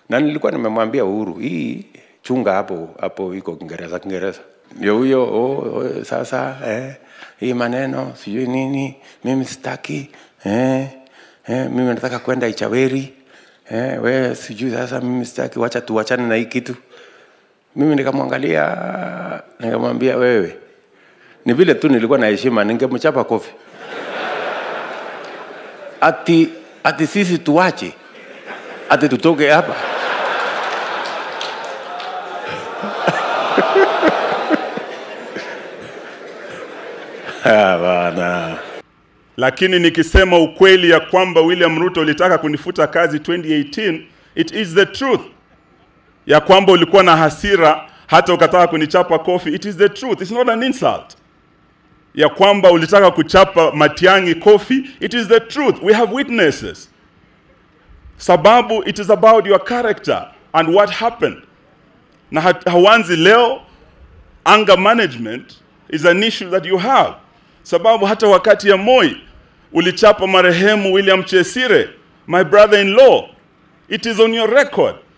na nilikuwa nimemwambia Uhuru, hii chunga hapo hapo, iko Kiingereza Kiingereza. Ndio huyo oh, oh, sasa eh, hii maneno sijui nini, mimi sitaki eh, eh, mimi nataka kwenda Ichaweri eh, we sijui sasa, mimi sitaki, wacha tuachane na hii kitu. Mimi nikamwangalia nikamwambia, wewe ni vile tu nilikuwa na heshima, ningemchapa kofi ati ati sisi tuache ati tutoke hapa Ah, bana lakini nikisema ukweli ya kwamba William Ruto ulitaka kunifuta kazi 2018 it is the truth ya kwamba ulikuwa na hasira hata ukataka kunichapa kofi it is the truth it's not an insult ya kwamba ulitaka kuchapa Matiang'i kofi it is the truth we have witnesses sababu it is about your character and what happened na hat- hauanzi leo anger management is an issue that you have sababu hata wakati ya Moi ulichapa marehemu William Chesire my brother in law it is on your record